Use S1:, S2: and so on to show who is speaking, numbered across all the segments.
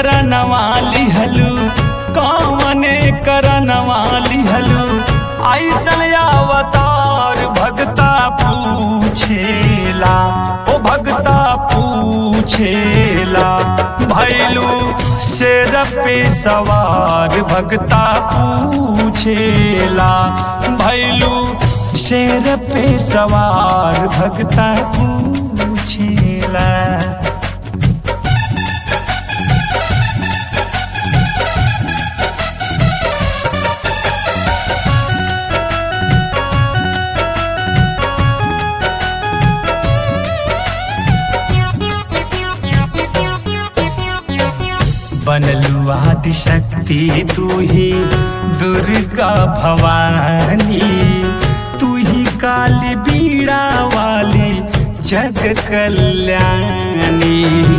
S1: करनवा लिहलू कौने करनवा लिहलू ऐसन अवतार भगता पूछेला ओ भगता पूछेला भैलू शेर पे सवार भगता पूछेला भैलू शेर पे सवार भगता पूछेला बनलू आदि शक्ति तू ही दुर्गा भवानी तू ही काली बीड़ा वाली जग कल्याणी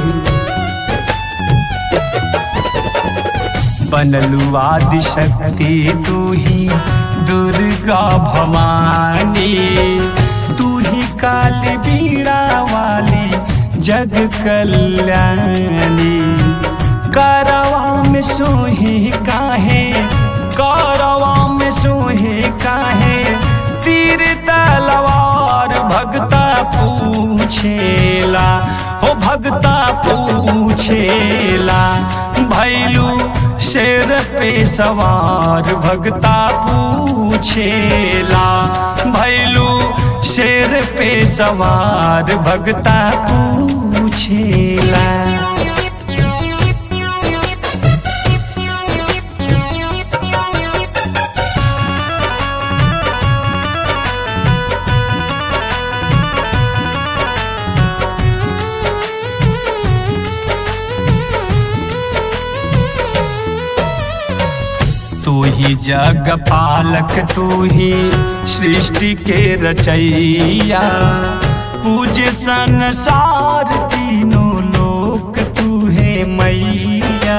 S1: बनलू आदि शक्ति तू ही दुर्गा भवानी तू ही काली बीड़ा वाली जग कल्याणी करवा में सोहे काहे करवा में सोहे काहे तीर तलवार भगता पूछेला हो भगता पूछेला भैलू शेर पे सवार भगता पूछेला भैलू शेर पे सवार भगता पूछेला तू ही जग पालक तू ही सृष्टि के रचैया पूज संसार तीनों लोक तू है मैया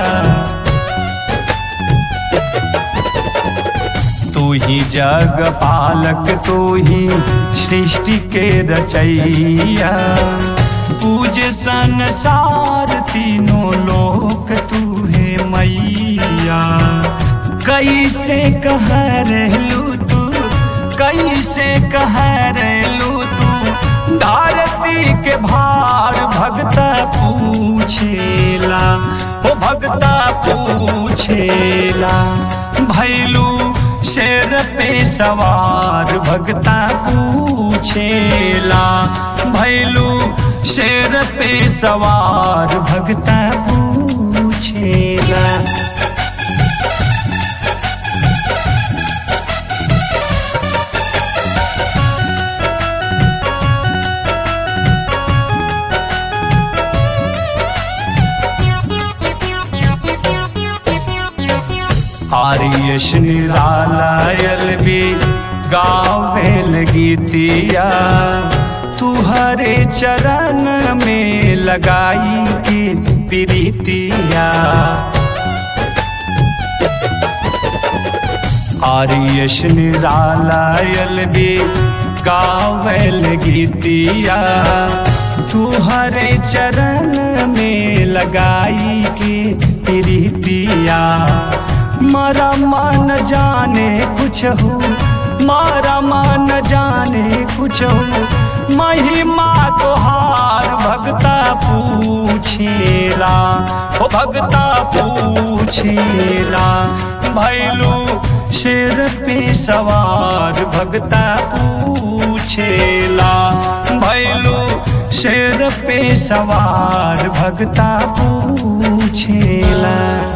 S1: तू ही जग पालक तू ही सृष्टि के रचैया पूज संसार तीनों लोक तू है मैया कैसे कह रहलू तू कैसे कह रहलू तू धरती के भार भगता पूछेला हो भगता पूछेला भैलू शेर पे सवार भगता पूछेला भैलू शेर पे सवार भगता पूछेला आर्यश निरालायल भी गावे लगीतिया तुहरे चरण में लगाई की प्रीतिया आर्यश निरालायल भी गावे लगीतिया तुहरे चरण में लगाई की प्रीतिया मारा मान जाने कुछ हो मारा मान जाने कुछ हो महिमा तोहार भगता पूछेला ओ भगता पूछेला भैलू शेर पे सवार भगता पूछेला भैलू शेर पे सवार भगता पूछेला